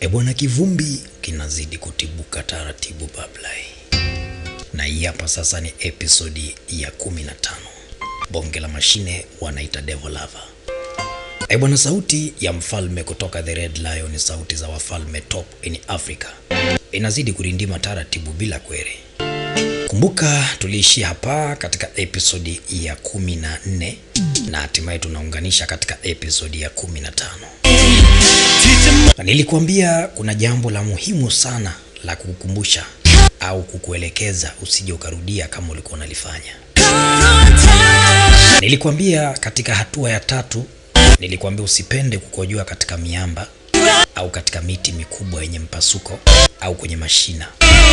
E bwana, kivumbi kinazidi kutibuka taratibu Bablai, na hii hapa sasa ni episodi ya 15. Bonge la mashine wanaita Devil Lover. E bwana, sauti ya mfalme kutoka The Red Lion ni sauti za wafalme top in Africa, inazidi kurindima taratibu bila kwere. Kumbuka tuliishia hapa katika episodi ya 14 na hatimaye tunaunganisha katika episodi ya 15. Na nilikuambia kuna jambo la muhimu sana la kukukumbusha au kukuelekeza usije ukarudia kama ulikuwa unalifanya. Nilikuambia katika hatua ya tatu, nilikuambia usipende kukojoa katika miamba au katika miti mikubwa yenye mpasuko au kwenye mashina.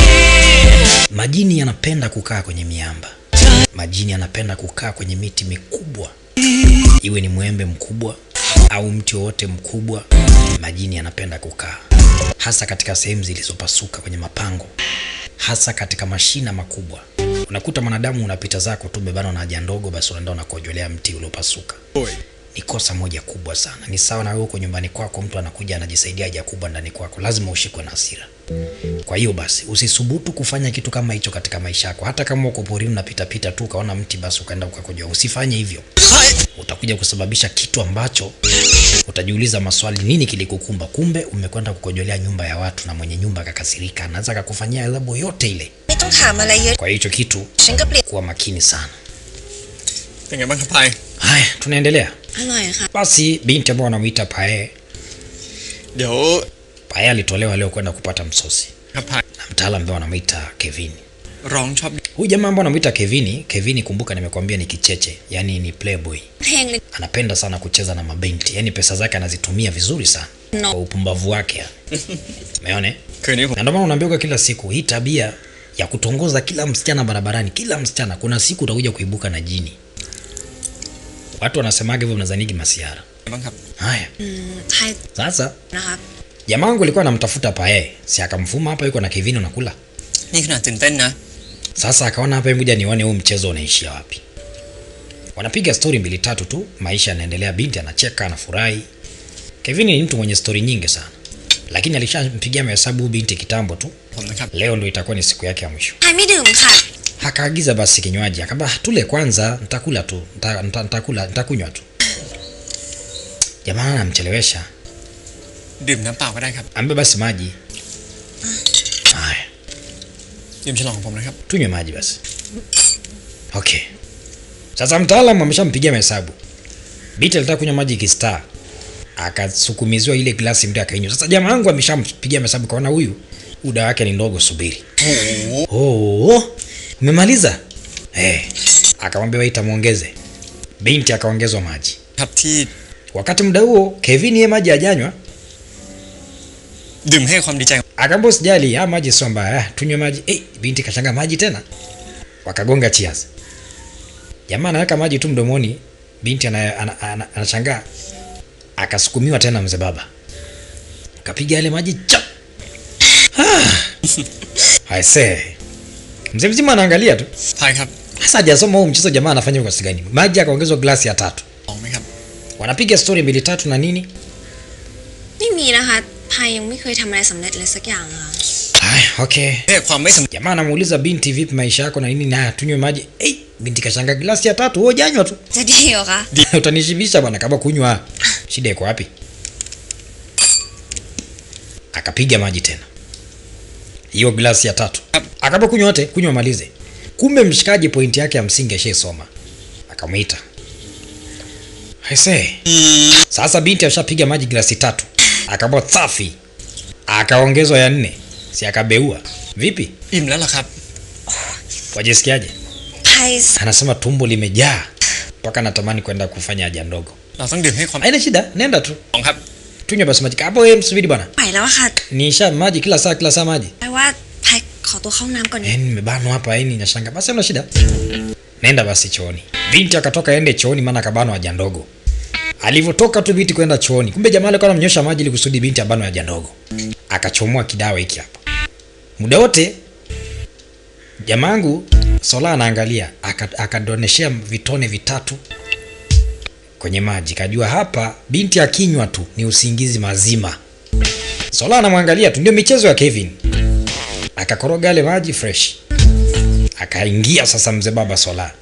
Majini yanapenda kukaa kwenye miamba. Majini yanapenda kukaa kwenye miti mikubwa, iwe ni mwembe mkubwa au mti wowote mkubwa. Majini yanapenda kukaa hasa katika sehemu zilizopasuka kwenye mapango, hasa katika mashina makubwa. Unakuta mwanadamu unapita zako tu bebana na haja ndogo, basi unaenda unakojolea mti uliopasuka. Ni kosa moja kubwa sana. Ni sawa na wewe uko nyumbani kwako, mtu anakuja anajisaidia haja kubwa ndani kwako, lazima ushikwe na hasira. Kwa hiyo basi usisubutu kufanya kitu kama hicho katika maisha yako. Hata kama uko porini unapita pita tu ukaona mti basi ukaenda ukakojoa, usifanye hivyo. Utakuja kusababisha kitu ambacho utajiuliza maswali, nini kilikukumba? Kumbe umekwenda kukojolea nyumba ya watu, na mwenye nyumba akakasirika, anaweza akakufanyia adhabu yote ile. ไม่ต้องถามอะไรเยอะ Kwa hiyo hicho kitu ฉันก็เปลี่ยน kuwa makini sana. เป็นไงบ้างครับพาย Haya, tunaendelea อร่อยค่ะ basi. Binti ambao wanamuita Pae, เดี๋ยว Pae alitolewa leo kwenda kupata msosi ครับพาย na mtaalamu ambao wanamuita Kevin. ร้องชอบ Huyu jamaa ambao anamuita Kevin, Kevin kumbuka, nimekwambia ni kicheche, yani ni playboy. เพลงเลย Anapenda sana kucheza na mabinti, yani pesa zake anazitumia vizuri sana No. kwa upumbavu wake. Umeona? eh? คืนนี้ผม Na ndio maana unaambiwa kila siku hii tabia ya kutongoza kila msichana barabarani, kila msichana, kuna siku utakuja kuibuka na jini. Watu wanasemaga hivyo, mnazanigi masiara. บ้างครับ Haya, อืมไทย sasa นะครับ jamaa wangu alikuwa anamtafuta Pae, si akamfuma hapa, yuko na Kevin unakula. นี่ขนาดตื่นเต้นนะ Sasa akaona hapa, ngoja nione huu mchezo unaishia wapi. Wanapiga stori mbili tatu tu, maisha yanaendelea, binti anacheka, anafurahi. Kevin ni mtu mwenye stori nyingi sana, lakini alishampigia mahesabu huyu binti kitambo tu. ผมนะครับ Leo ndio itakuwa ni siku yake ya mwisho. ไทยไม่ดื่มค่ะ Akaagiza basi kinywaji, akamba tule kwanza, nitakula tu, nita- nita- nitakula, nitakunywa tu. Jamaa anamchelewesha, ดื่มน้ำเปล่าก็ได้ครับ ambe basi maji. Haya, ดื่มฉลองของผมนะครับ tunywe maji basi. Okay. Sasa mtaalamu ameshampigia mahesabu. Binti alitaka kunywa maji kistar. Akasukumiziwa ile glasi mtu akainywa. Sasa jamaa wangu ameshampigia mahesabu kaona huyu uda wake ni ndogo subiri. Oh, umemaliza? Eh. Akamwambia waita muongeze. Binti akaongezwa maji. ครับที่ Wakati muda huo Kevin yeye maji hajanywa, ดื่มให้ความดีใจ akaambia usijali, ah maji sio mbaya, ah, tunywe maji. Eh, binti kashanga maji tena. Wakagonga cheers. Jamaa anaweka maji tu mdomoni, binti ana- ana- ana- anashangaa. Akasukumiwa tena mzee baba. Kapiga yale maji chap. Ah. I say. Mzee mzima anaangalia tu. พายครับ Sasa hajasoma huu mchezo jamaa anafanya kwa gani? Maji akaongezwa glasi ya tatu. ลองไหมครับ Wanapiga story mbili tatu na nini? ไม่มีนะคะไทยยังไม่เคยทำอะไรสำเร็จเลยสักอย่างอะค่ะ Haya, okay. แค่ความไม่สำเร็จ Jamaa anamuuliza binti, vipi maisha yako na nini? Na tunywe maji. Hey, binti kashanga glasi ya tatu, wewe janywa tu. จะดีเหรอคะ Utanishibisha bwana kama kunywa. Shida iko wapi? Akapiga maji tena. Hiyo glasi ya tatu. Akaba kunywa yote, kunywa malize. Kumbe mshikaji pointi yake ya msingi ashaisoma. Akamuita. I say. Sasa binti ashapiga maji glasi tatu. Akabwa safi. Akaongezwa ya nne. Si akabeua. Vipi? อิ่มแล้วล่ะครับ Wajisikiaje? ไทย Anasema tumbo limejaa mpaka natamani kwenda kufanya haja ndogo. เราต้องดื่มให้ความ Haina shida, nenda tu ลองครับ tunywe basi maji. Hapo wewe msubiri bwana, ไหวแล้วอะค่ะ nisha maji kila saa kila saa maji. แปลว่าไทยขอตัวเข้าห้องน้ำก่อน Eh, nimebanwa hapa yani nashanga. Basi hamna shida, nenda basi chooni. Binti akatoka ende chooni, maana akabanwa haja ndogo. Alivyotoka tu binti kwenda chooni, kumbe jamaa alikuwa anamnyosha maji ili kusudi binti abanwe haja ndogo. Akachomoa kidawa hiki hapa. Muda wote jamangu Sola anaangalia, aka- akadoneshea vitone vitatu kwenye maji, kajua hapa binti akinywa tu ni usingizi mazima. Sola anamwangalia tu, ndio michezo ya Kevin. Akakoroga yale maji fresh, akaingia sasa mzee baba Sola.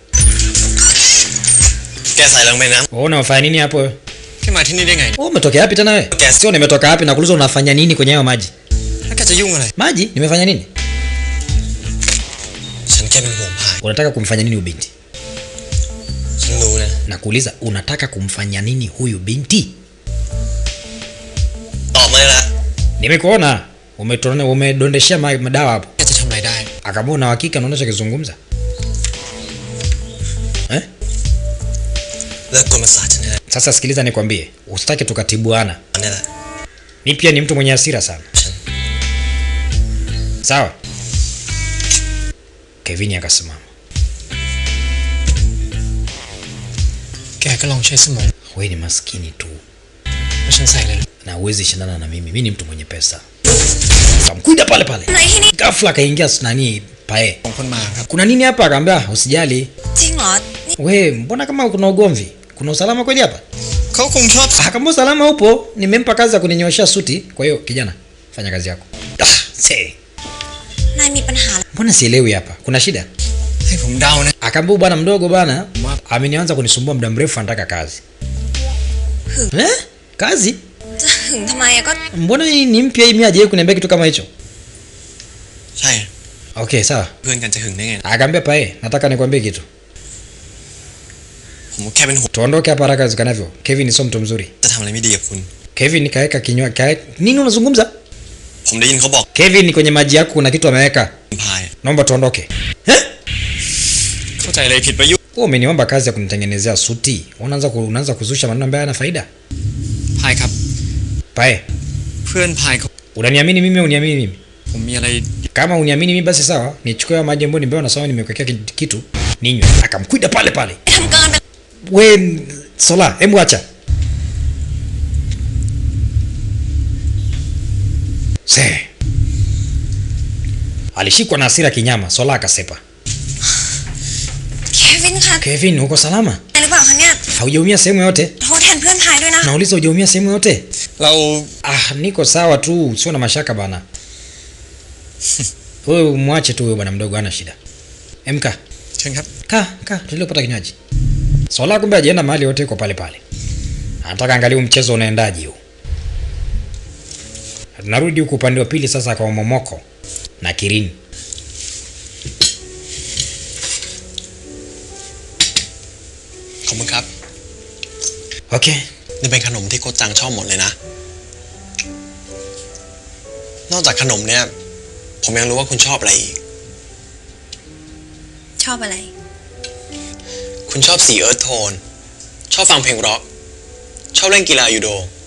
แกใส่ลงไปน้ Wewe unafanya nini hapo wewe? ำแกมาที่นี่ได้ไง Wewe umetokea wapi tena wewe? Gas. Sio nimetoka wapi na kuuliza unafanya nini kwenye hayo maji? แล้วแกจะยุ่งอะไร Maji? Nimefanya nini? ฉันแค่เป็นห่วงพาย Unataka kumfanya nini huyu binti? ฉันรู้นะ Na kuuliza unataka kumfanya nini huyu binti? ตอบมาเลยละ Nimekuona umetone umedondeshea ma- madawa hapo. แกจะทำอะไรได้ Akaambia una hakika unaona chokizungumza? Eh? เลิกกวนประสาทฉันได้ Sasa sikiliza nikwambie, usitake tukatibuana. นี่แหละ Mi pia ni mtu mwenye hasira sana. Sure. Sawa? Kevin akasimama. แกก็ลองใช้สมอง Wewe ni maskini tu แล้วฉันใส่เลย na huwezi shindana na mimi. Mimi ni mtu mwenye pesa. Kamkuida pale pale. อะไรที่นี่ Ghafla akaingia nani pae. สองคนมาครับ Kuna nini hapa? Akaambia usijali. จริงเหรอ นี่ We, mbona kama kuna ugomvi? Kuna usalama kweli hapa? เขาคงชอบ Akaambia usalama upo. Nimempa kazi ya kuninyoshea suti. Kwa hiyo kijana, fanya kazi yako. Ah, se. นายมีปัญหาอะไร Mbona sielewi hapa? Kuna shida? ให้ผมเดานะ Akaambia bwana mdogo bwana Ma- amenianza kunisumbua muda mrefu anataka kazi. Hừ. Eh? Kazi? จะหึงทำไมอะก็ Mbona hii ni mpya hii mimi hajawahi kuniambia kitu kama hicho? ใช่ Okay, sawa. เพื่อนกันจะหึงได้ไง Akaambia pae, nataka nikwambie kitu. ผมแค่เป็นห่วง Tuondoke hapa haraka iwezekanavyo. Kevin sio mtu mzuri. จะทำอะไรไม่ดีกับคุณ Kevin kaeka kinywa kaeka. Nini unazungumza? ผมได้ยินเขาบอก Kevin kwenye maji yako kuna kitu ameweka. พาย Naomba tuondoke. Eh? เข้าใจอะไรผิดไปยุ Wewe umeniomba kazi ya kunitengenezea suti. Unaanza ku, unaanza kuzusha maneno ambayo hayana faida. พายครับ Pae, เพื่อนพายเขา unaniamini mimi au uniamini mimi? ผมมีอะไร Kama uniamini mimi basi sawa. Nichukue hayo maji ambayo nimeona sawa nimekuwekea ki- kitu. Ninywe. Akamkwida pale pale. ทำเกินไป We Sola, hebu acha. Se. Alishikwa na hasira kinyama, Sola akasepa. เควินคะ Kevin, uko salama? อะไรหรือเปล่าคะเนี่ย Haujaumia sehemu yote? โทษแทนเพื่อนพายด้วยนะ Nauliza hujaumia sehemu yote? เรา Ah, niko sawa tu, sio na mashaka bana. Wewe mwache tu huyo bwana mdogo hana shida. Emka. เชิญครับ Ka, ka, tuendelee kupata kinywaji. Sola kumbe hajaenda mahali yote yuko pale pale. Anataka angalia huu mchezo unaendaje huu. Tunarudi huku upande wa pili sasa kwa Momoko na Kirin. ขอบคุณครับ Okay. นี่เป็นขนมที่โคชจังชอบหมดเลยนะ นอกจากขนมเนี่ย ผมยังรู้ว่าคุณชอบอะไรอีกชอบอะไรคุณชอบสีเอิร์ธโทน ชอบฟังเพลงร็อก ชอบเล่นกีฬายูโด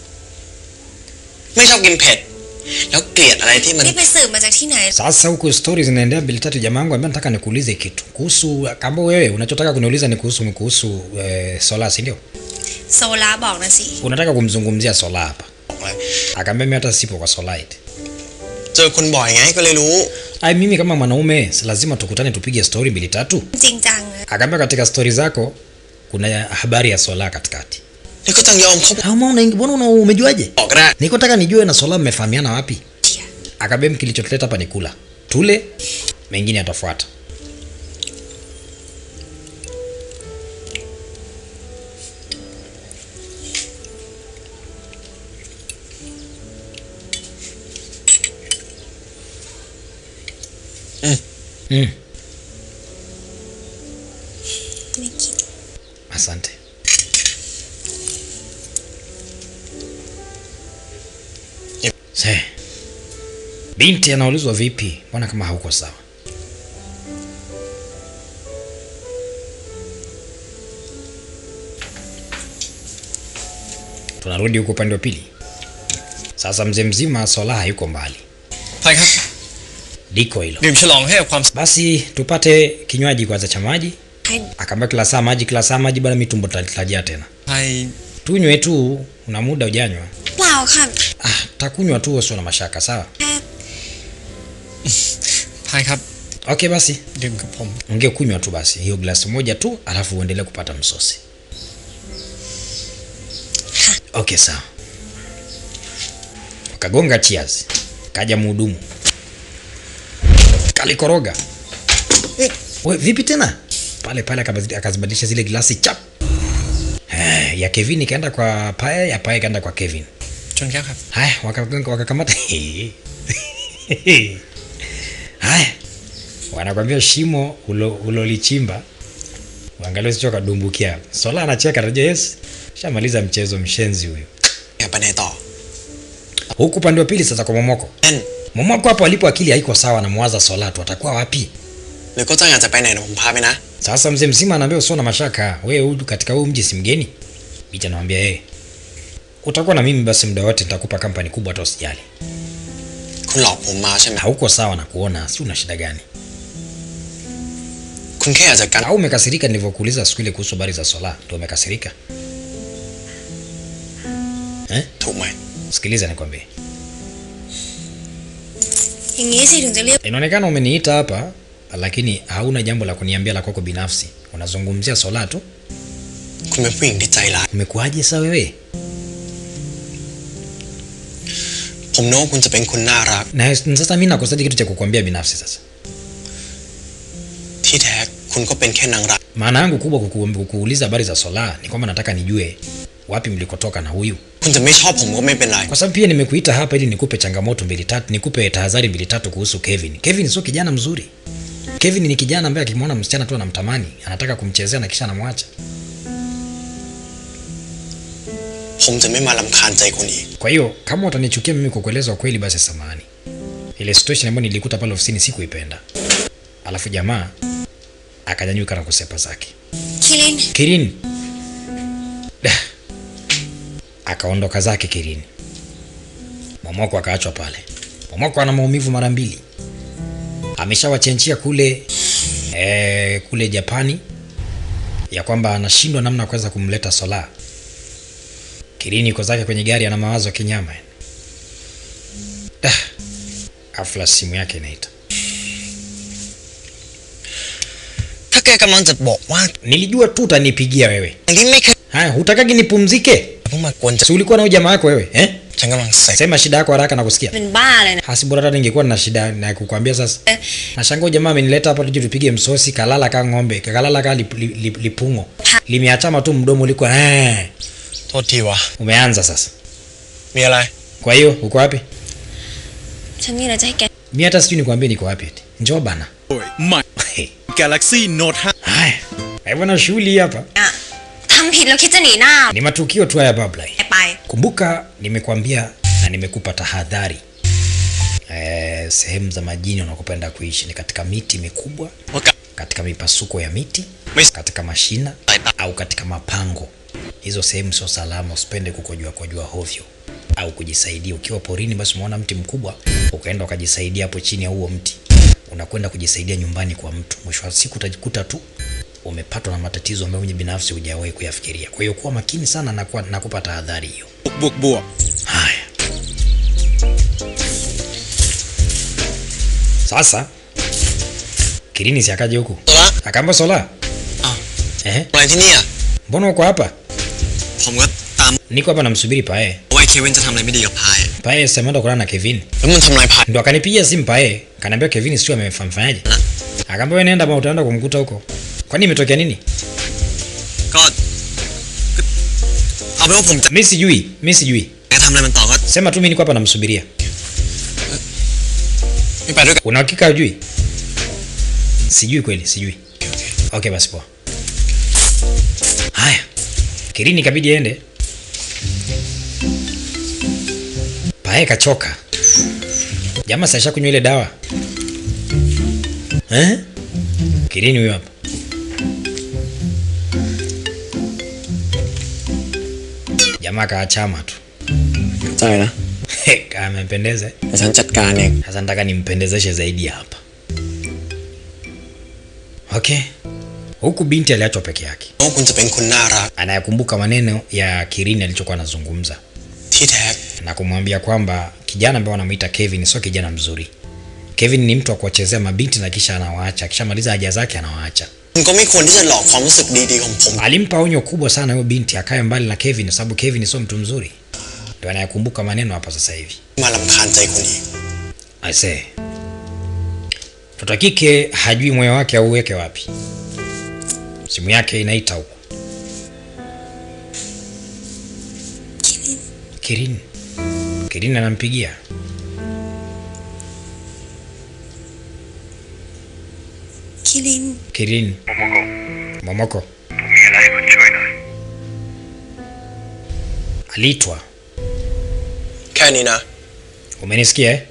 ไม่ชอบกินเผ็ด แล้วเกลียดอะไรที่มันนี่ไปสืบมาจากที่ไหน Sasa huku stories zinaendelea mbili tatu, jamaa wangu ambaye nataka nikuulize kitu kuhusu kama wewe unachotaka kuniuliza ni kuhusu kuhusu eh, Sola, si ndio? โซลาบอกนะสิ Unataka kumzungumzia Sola hapa. บอกเลย Akaambia mimi hata sipo kwa Sola eti. เจอคุณบ่อยไงก็เลยรู้ Ai, mimi kama mwanaume si lazima tukutane tupige story mbili tatu? จริงจังเลย Akaambia katika stori zako kuna habari ya Sola katikati. นี่ก็จังยอมเขา Au mbona mbona una umejuaje? บอกก็ได้ Niko nataka nijue na Sola mmefahamiana wapi? เชีย Akaambia mimi kilichotuleta hapa ni kula. Tule, mengine yatafuata. Mm. Mm. ไม่คิด Asante. Yep. Se. Binti anaulizwa vipi? Mbona kama hauko sawa? Tunarudi huko upande wa pili. Sasa mzee mzima Sola hayuko mbali. ไปครับ Liko hilo. ดื่มฉลองให้กับความ Basi tupate kinywaji kwanza cha maji. ให้ Akaambia kila saa maji, kila saa maji, bwana, mitumbo tutajaa tena. ไป Tunywe tu, una muda ujanywa. เปล่าค่ะ Ah, takunywa tu, usio na mashaka, sawa? แค่พายครับ Okay, basi ดื่มกับผม ungekunywa tu basi hiyo glasi moja tu, alafu uendelee kupata msosi. Okay, sawa. wakagonga cheers kaja mhudumu kalikoroga we vipi tena pale pale akabazi- akazibadilisha zile glasi chap Eh, ya kevin ikaenda kwa pae ya pae ikaenda kwa kevin จนแก้วครับ haya wakagonga- wakakamata haya wanakwambia shimo ulo- ulolichimba uangalia usicho kadumbukia sola anacheka rejea yes shamaliza mchezo mshenzi huyu แกไปไหนต่อ huku upande wa pili sasa kwa momoko แน่น momoko hapo alipo akili haiko sawa na mwaza solatu atakuwa wapi หรือก็จ้างอยากจะไปไหนเดี๋ยวผมพาไปนะ sasa mzee mzima anaambia usio na mashaka wewe huyu katika huu mji si mgeni bicha anamwambia yeye utakuwa na mimi basi muda wote nitakupa kampani kubwa hata usijali คุณหลอกผมมาใช่ไหม hauko sawa na kuona si una shida gani คุณแค่อยากจะกัน au umekasirika nilivyokuuliza siku ile kuhusu habari za sola ndio umekasirika eh? ถูกไหม sikiliza nikwambie อย่างนี้สิถึงจะเรียก inaonekana umeniita hapa lakini hauna jambo la kuniambia la kwako binafsi unazungumzia sola tu คุณเป็นผู้หญิงที่ใจร้าย umekuaje saa wewe ผมนึกว่าคุณจะเป็นคนน่ารัก na sasa mi nakosaje kitu cha kukwambia binafsi sasa ที่แท้คุณก็เป็นแค่นางร้าย maana yangu kubwa kuku, kukuuliza habari za sola ni kwamba nataka nijue wapi mlikotoka na huyu คุณจะไม่ชอบผมก็ไม่เป็นไร kwa sababu pia nimekuita hapa ili nikupe changamoto mbili tatu nikupe tahadhari mbili tatu kuhusu kevin kevin sio kijana mzuri kevin ni kijana ambaye akimwona msichana tu anamtamani anataka kumchezea na kisha anamwacha ผมจะไม่มาลำคาญใจคุณอีก kwa hiyo kama utanichukia mimi kwa kueleza ukweli basi samahani ile situation ambayo nilikuta pale ofisini sikuipenda alafu jamaa akanyanyuka na kusepa zake คิริน kirini Da. akaondoka zake kirini momoko akaachwa pale momoko ana maumivu mara mbili ameshawachenchia kule eh, kule japani ya kwamba anashindwa namna ya kuweza kumleta sola kirini iko zake kwenye gari ana mawazo ya kinyama Da. afla simu yake inaita ถ้าแกกำลังจะบอกว่า nilijua tu utanipigia wewe อันนี้ไม่เคย haya hutakagi nipumzike เพิ่งมากวนจะ si ulikuwa na huyu jamaa wako wewe eh? ฉันกำลังเสร็จ sema shida yako haraka na kusikia เป็นบ้าเลยนะ hasi bora hata ningekuwa na shida na kukwambia sasa Eh. nashangaa huyu jamaa amenileta hapa tuje tupige msosi kalala ka ng'ombe kalala ka lip, lip, lip, lipungo limeachama tu mdomo uliko eh. โทษทีวะ umeanza sasa มีอะไร kwa hiyo uko wapi ฉันมีอะไรจะให้แก mi hata sijui nikwambie niko wapi eti njoo bana ใหม่ Galaxy Note 5 haya hivyo na shughuli hii hapa อ่ะทำผิดแล้วคิดจะหนีหน้า ni matukio tu haya babla ไป kumbuka nimekwambia na nimekupa tahadhari eh, sehemu za majini unakopenda kuishi ni katika miti mikubwa ว่ากลับ katika mipasuko ya miti Mes- katika mashina Aita. au katika mapango hizo sehemu sio salama usipende kukojua kojua hovyo au kujisaidia ukiwa porini basi umeona mti mkubwa ukaenda ukajisaidia hapo chini ya huo mti unakwenda kujisaidia nyumbani kwa mtu mwisho wa siku utajikuta tu umepatwa na matatizo ambayo mwenye binafsi hujawahi kuyafikiria kwa hiyo kuwa makini sana na kuwa- nakupa tahadhari hiyo บวกบวก haya sasa kirini si akaje huku ตัวละ akaamba sola อ้าว eh? อะไรที่เนี่ย mbona uko hapa ผมก็ตาม niko hapa namsubiri pae ว่าไอ้เควินจะทำอะไรไม่ดีกับพาย pae semeenda kulala na kevin แล้วมันทำลายพาย ndo akanipigia simu pae kanaambia kevin sio amefamfanyaje akaambia we nenda ba utaenda kumkuta huko kwani imetokea nini ก็ก็เอาเป็นว่าผมจะ mi sijui mi sijui จะทำอะไรมันต่อก็ sema tu mi niko hapa namsubiria ไม่ไปด้วยกัน una hakika hujui sijui kweli sijui okay basi poa haya kirini ikabidi ende pae kachoka jamaa saisha kunywa ile dawa eh? kirini huyo hapa jamaa kaachama tu ใจนะ amempendeza แต่ฉันจัดการเอง sasa nataka nimpendezeshe zaidi hapa okay huku binti aliachwa peke yake ว่าคุณจะเป็นคนน่ารัก anayekumbuka maneno ya kirini alichokuwa anazungumza ที่แท้ na kumwambia kwamba kijana ambaye wanamwita kevin sio kijana mzuri kevin ni mtu wa kuwachezea mabinti na kisha anawaacha akishamaliza haja zake anawaacha คุณก็ไม่ควรที่จะหลอกความรู้สึกดีๆของผม alimpa onyo kubwa sana huyo binti akae mbali na kevin kwa sababu kevin sio mtu mzuri ndio anayakumbuka maneno hapa sasa hivi. มาลำคาญใจคนอีก Aisee, mtoto wa kike hajui moyo wake auweke wapi. Simu yake inaita huko. Kirin, Kirin anampigia. Kilin Kirin, Momoko มีอะไรให้คุณช่วยหน่อย aliitwa. แค่นี้นะ Umenisikia eh?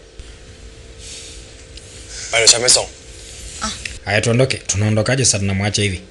ไปเดี๋ยวฉันไปส่ง Haya, tuondoke. Tunaondokaje sasa? Tunamwacha hivi?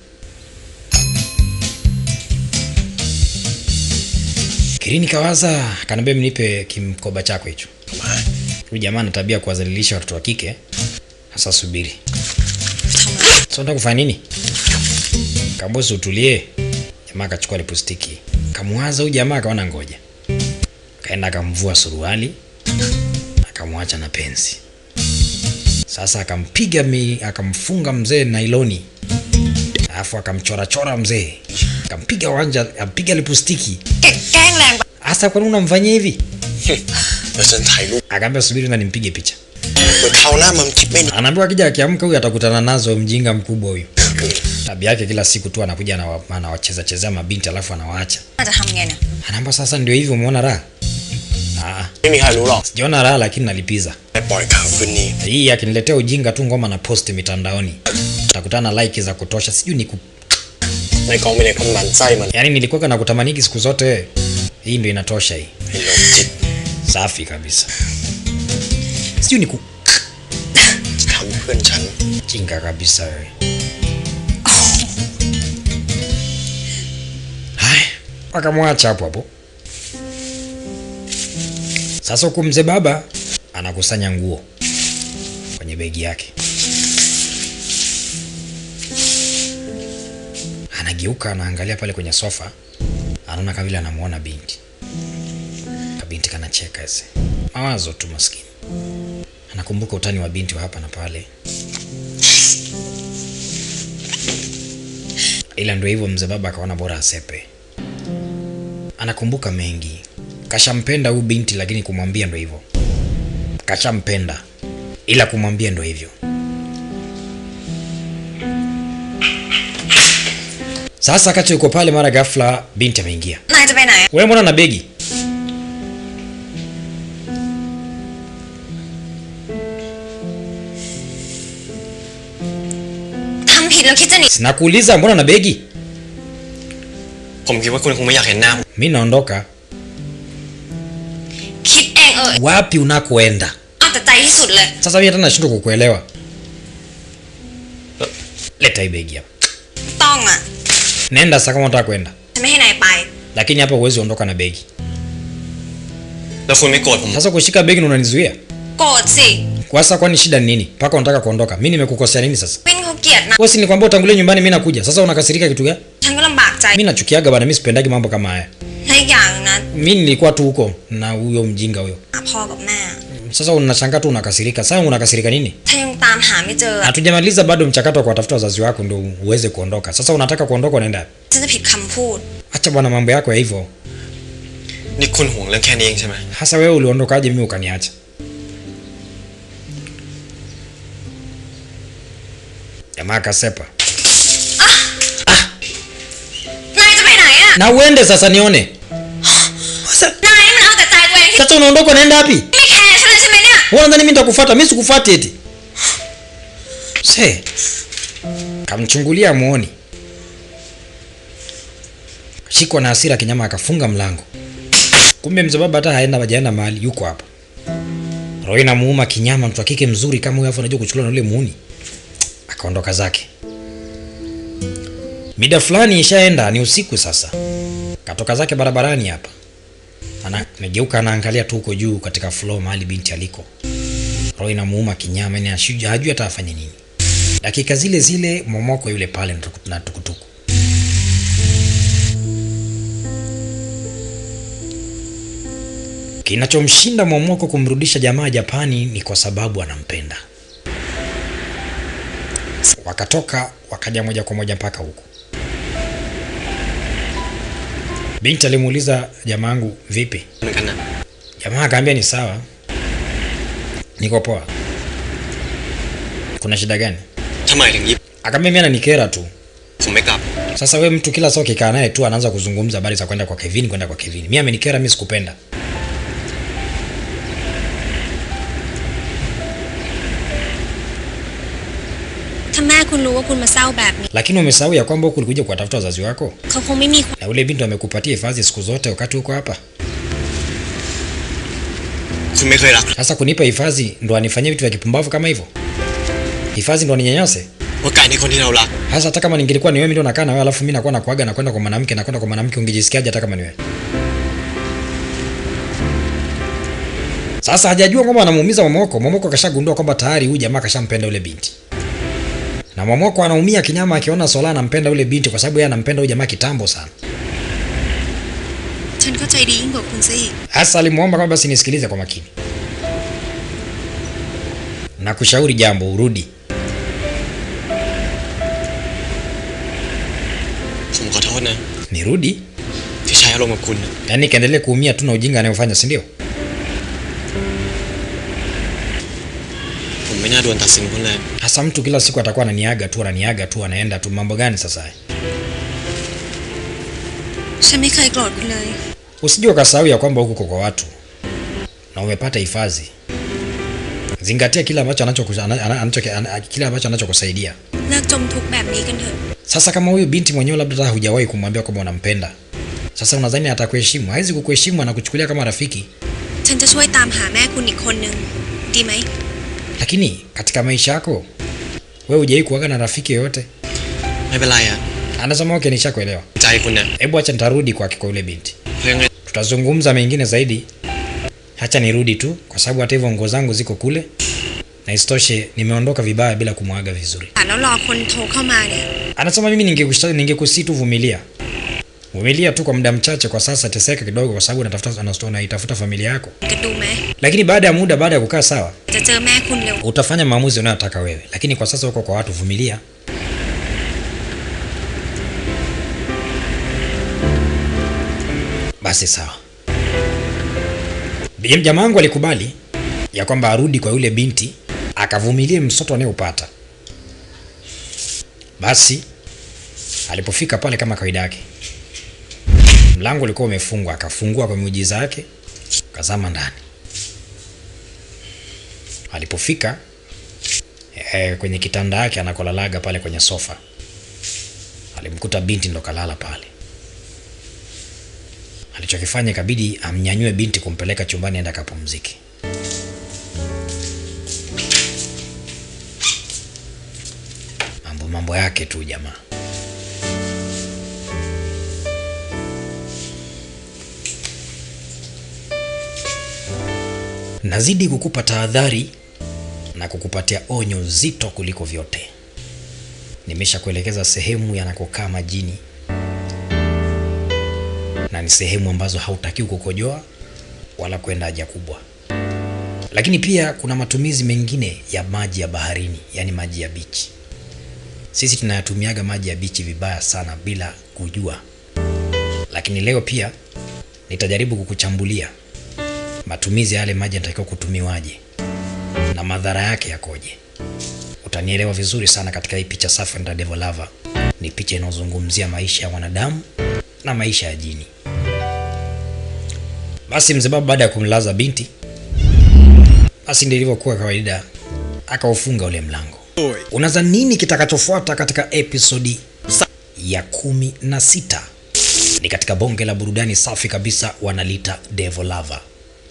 Kirini kawaza, kaniambia mnipe kimkoba chako hicho. มา Huyu jamaa ana tabia ya kuwadhalilisha watoto wa kike. Sasa subiri. ทำอะไร Sasa unataka kufanya nini? Kambosi utulie. Jamaa akachukua lipostiki. Kamwaza huyu jamaa akaona ngoja. Kaenda akamvua suruali. Akamwacha na pensi. Sasa akampiga mi, akamfunga mzee nailoni. Alafu akamchora-chora mzee. Akampiga wanja, akampiga lipostiki. แกแกล้งแรงไป Hasa kwa nini unamfanyia hivi? เดี๋ยวฉันถ่ายรูป Akaambia subiri na nimpige picha. เดี๋ยวคราวหน้ามันคิดไม่ดี Anaambiwa akija akiamka huyu atakutana nazo mjinga mkubwa huyu. Tabia yake kila siku tu anakuja anawa- anawacheza chezea mabinti alafu anawaacha. น่าจะทำไงเนี่ย Anaamba sasa ndio hivyo umeona raha? Ah, ไม่มีใครรู้หรอก sijaona raha lakini nalipiza. ไปปล่อยข่าวคืนนี้ Hii akiniletea ujinga tu ngoma na post mitandaoni. Utakutana na like za kutosha. Sijui ni ku... ในกองเป็นเด็กคนหมันไส้มัน Yaani nilikuwa na kutamaniki siku zote. Hii ndio inatosha hii. ไอ้โรคจิต Safi kabisa. Sijui ni ku... ทำเพื่อนฉัน Jinga kabisa wewe. Haya, wakamwacha hapo hapo. Sasa huku mzee baba anakusanya nguo kwenye begi yake, anageuka, anaangalia pale kwenye sofa, anaona kama vile anamuona binti. Kabinti kanacheka ese, mawazo tu maskini. Anakumbuka utani wa binti wa hapa na pale, ila ndio hivyo, mzee baba akaona bora asepe. Anakumbuka mengi, kashampenda huyu binti, lakini kumwambia ndo hivyo, kashampenda ila kumwambia ndo hivyo. Sasa kati yuko pale, mara ghafla binti ameingia. นายจะไปไหนอะ Wewe mbona na begi? ทำผิดแล้วคิดจะหนี Sinakuuliza mbona na begi? ผมคิดว่าคุณคงไม่อยากเห็นหน้าผม Mi naondoka. คิดเองเออ Wapi unakoenda? เอาแต่ใจที่สุดเลย Sasa mimi hata nashindwa kukuelewa. Leta hii begi hapa. ต้องอ่ะ Nenda sasa kama unataka kwenda. ฉันไม่ให้นายไป Lakini hapa huwezi ondoka na begi. แล้วคุณไม่โกรธผม Sasa kushika begi na unanizuia? โกรธสิ Kwa sasa kwani shida ni nini? Mpaka unataka kuondoka. Mimi nimekukosea nini sasa? วินเขาเกลียดนะ Wewe si nilikwambia utangulie nyumbani mimi nakuja. Sasa unakasirika kitu gani? ฉันก็ลำบากใจ Mimi nachukiaga bana, mimi sipendagi mambo kama haya. และอีกอย่างนะ Mimi nilikuwa tu huko na huyo mjinga huyo. หาพ่อกับแม่ Sasa unashangaa tu unakasirika. Sasa unakasirika nini? ถ้ายังตามหาไม่เจออะ Hatujamaliza bado mchakato wa kuwatafuta wazazi wako ndio uweze kuondoka. Sasa unataka kuondoka unaenda wapi? ฉันจะผิดคำพูด Acha bwana mambo yako ya hivyo. นี่คุณห่วงเรื่องแค่นี้เองใช่ไหม Hasa wewe uliondokaje mimi ukaniacha? Jamaa akasepa. นายจะไปไหนอ่ะ Na uende sasa nione. Sasa นายนี่มันเอาแต่ใจตัวเองที่ sasa unaondoka unaenda wapi? ไม่แคร์ฉันเลยใช่ไหมเนี่ย Wewe unadhani mimi nitakufuata? Mimi sikufuati eti. Se. Kamchungulia muoni. Shikwa na hasira kinyama akafunga mlango. Kumbe mzee baba hata haenda hajaenda mahali yuko hapa. Roho inamuuma kinyama mtu wa kike mzuri kama huyo afu anajua kuchukuliwa na yule muuni. Akaondoka zake. Mida fulani ishaenda ni usiku sasa. Katoka zake barabarani hapa. Ana amegeuka anaangalia tu huko juu katika floor mahali binti aliko. Roho inamuuma kinyama, yani ashuja hajui hata afanye nini. Dakika zile zile momoko yule pale na tuku- na tukutuku. Kinachomshinda momoko kumrudisha jamaa Japani ni kwa sababu anampenda. Wakatoka wakaja moja kwa moja mpaka huko. Binti alimuuliza jamaangu, vipi? เหมือนกันนะ Jamaa akaambia ni sawa, niko poa. Kuna shida gani? ทำไมถึงยิบ Akaambia mimi ananikera tu. ผมไม่กลับ Sasa we mtu kila saa ukikaa naye tu anaanza kuzungumza habari za kwenda kwa Kevin, kwenda kwa Kevin. Mimi amenikera, mimi sikupenda. ถ้าแม่คุณรู้ว่าคุณมาเศร้าแบบนี้ Lakini umesahau ya kwamba huku ulikuja kuwatafuta wazazi wako, เขาคงไม่มีความ na ule binti amekupatia hifadhi siku zote wakati uko hapa. คุณไม่เคยรัก Sasa kunipa hifadhi ndo anifanyie vitu vya kipumbavu kama hivyo? Hifadhi ndo aninyanyase? ว่าไก่ในคนที่เรารัก Hasa hata kama ningelikuwa ni wewe, mimi ndo nakaa na wewe, alafu mimi nakuwa nakuaga na kwenda kwa mwanamke na kwenda kwa mwanamke, ungejisikiaje hata kama ni wewe? Sasa hajajua kwamba anamuumiza Momoko. Momoko kashagundua kwamba tayari huyu jamaa kashampenda yule binti, na Momoko anaumia kinyama akiona Sola anampenda yule binti, kwa sababu yeye anampenda huyu jamaa kitambo sana. ฉันเข้าใจดียิ่งกว่าคุณซะอีก Hasa alimuomba kwamba basi nisikilize kwa makini na kushauri jambo, urudi. ผมขอโทษนะ Nirudi? ที่ใช้อารมณ์กับคุณนะ Yaani kaendelee kuumia tu na ujinga anayofanya, si ndio? ผมไม่น่าด่วนตัดสินคุณเลย Hasa mtu kila siku atakuwa ananiaga tu ananiaga tu anaenda tu, mambo gani sasa haya? ฉันไม่เคยโกรธคุณเลย Usije ukasahau ya kwamba huko kwa watu na umepata hifadhi. Zingatia kile ambacho anachoku- ana- ana- anacho- ana- kile ambacho anachokusaidia. เลิกจมทุกข์แบบนี้กันเถอะ Sasa kama huyu binti mwenyewe labda hata hujawahi kumwambia kwamba unampenda, sasa unadhani atakuheshimu? Hawezi kukuheshimu, anakuchukulia kama rafiki. ฉันจะช่วยตามหาแม่คุณอีกคนนึง ดีไหม Lakini katika maisha yako wewe hujawahi kuwaga na rafiki yoyote? ไม่เป็นไรอะ Anasema okay, nishakuelewa. ใจคุณนะ Hebu acha nitarudi kwake kwa yule binti. เพราะยังไง tutazungumza mengine zaidi. Hacha nirudi tu, kwa sababu hata hivyo nguo zangu ziko kule, na isitoshe nimeondoka vibaya bila kumwaga vizuri. แล้วรอคนโทรเข้ามาเนี่ย Anasema mimi ningekushauri, ningekusii tu vumilia, vumilia tu kwa muda mchache. Kwa sasa teseka kidogo, kwa sababu unatafuta unasto- unaitafuta familia yako, กันดูไหม lakini baada ya muda, baada ya kukaa sawa, จะเจอแม่คุณเร็ว utafanya maamuzi unayotaka wewe, lakini kwa sasa uko kwa watu, vumilia. Basi sawa. Bi- Jamaa wangu alikubali ya kwamba arudi kwa yule binti akavumilie msoto anayeupata. Basi alipofika pale kama kawaida yake, mlango ulikuwa umefungwa, akafungua kwa miujiza yake, kazama ndani. Alipofika eh, kwenye kitanda yake anakolalaga pale kwenye sofa, alimkuta binti ndo kalala pale. Alichokifanya ikabidi amnyanyue binti kumpeleka chumbani aende akapumzike. Mambo mambo yake tu jamaa. Nazidi kukupa tahadhari na kukupatia onyo zito kuliko vyote. Nimeshakuelekeza sehemu yanakokaa majini na ni sehemu ambazo hautakiwi kukojoa wala kwenda haja kubwa. Lakini pia kuna matumizi mengine ya maji ya baharini, yaani maji ya bichi. Sisi tunayatumiaga maji ya bichi vibaya sana bila kujua, lakini leo pia nitajaribu kukuchambulia matumizi ya yale maji yanatakiwa kutumiwaje na madhara yake yakoje. Utanielewa vizuri sana katika hii picha safi ya Devil Lover. Ni picha inayozungumzia maisha ya wanadamu na maisha ya jini. Basi mzee baba baada ya kumlaza binti, basi ndivyo ilivyokuwa kawaida, akaufunga ule mlango. Oi. Unaza nini kitakachofuata katika episodi ya kumi na sita? Ni katika bonge la burudani safi kabisa, wanalita Devil Lover,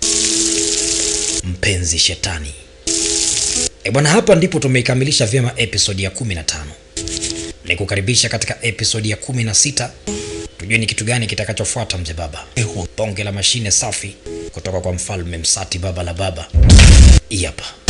mpenzi shetani. E bwana, hapa ndipo tumeikamilisha vyema episodi ya 15. Nikukaribisha katika episodi ya 16 tujue ni kitu gani kitakachofuata mzee baba. Bonge la mashine safi kutoka kwa mfalme Msati, baba la baba. Hii hapa.